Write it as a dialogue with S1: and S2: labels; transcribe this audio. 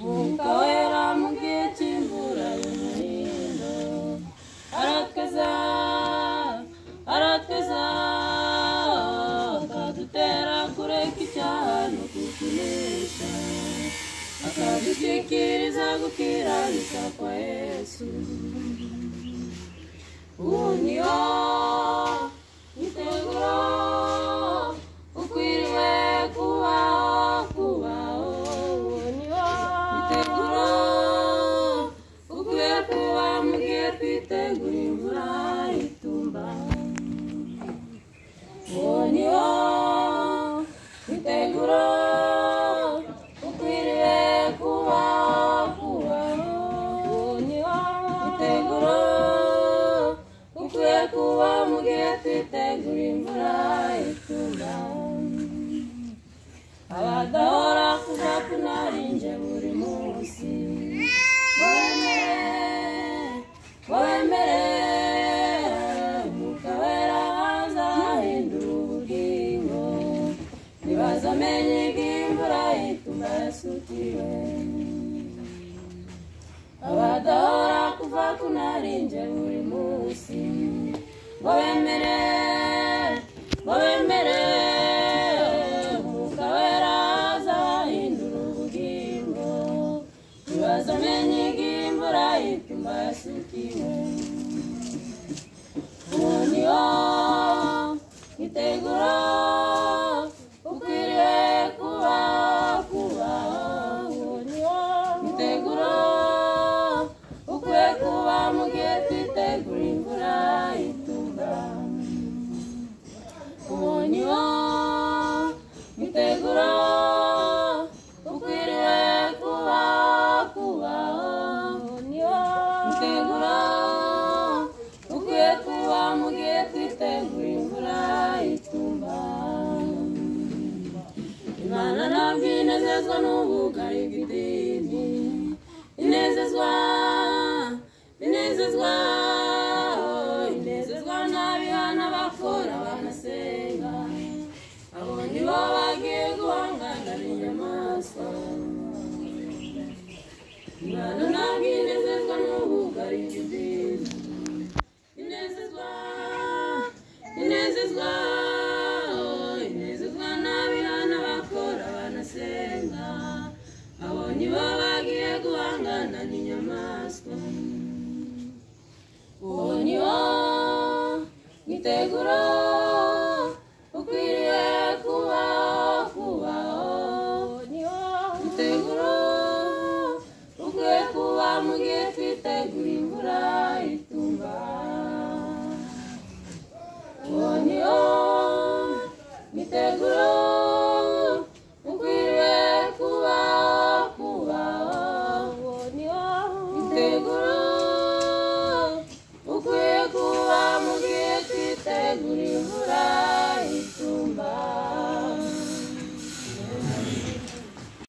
S1: mukaera mugihe cy'imvura y'umuhindo aratwiza aratwiza akadutera kureka icyaha no kukunesha akadushyikiriza gukiranuka kwa yesu uniyo itegura ukwiriwe kubaho kubaho uniyo itegura ukwiye kuba mugiye twitegura imvura itumba uniyo itegura ukwiriye kubaho kubaho uniyo itegura ukwiye kuba mugihe twitegura imvura itumba abadahora kuva kunarinje buri munsi wemere wemere mukabera hazahindura ubugingo ntibazamenye imvura ituma yasutiwe abadahora kuva kunarinje buri munsi ngo bemere ngo bemere umwuka wera azahindura ubugingo ntibazamenye imvura ituma yasukiwe uniyo itegura ukwiriye kuba kubaho uniyo itegura ukwiye kuba mu gihe twitegura imvura itumba uniyo itegura ukwiriye kuba kubaho uniyo itegura ukwiye kuba mu gihe twitegura imvura itumba imana ntabwo inezezwa n'ubugari bw'idini inezezwa inezezwa oh, inezezwa n'abihana bakora banasenga abo ni bo bagiye guhanganira inyamaswa imana ntabwo inezezwa n'ubugari bw'idini inezezwa inezezwa oh, inezezwa n'abihana bakora banasenga abo ni bo bagiye guhangana n'inyamaswa uwo ni wo mwitegura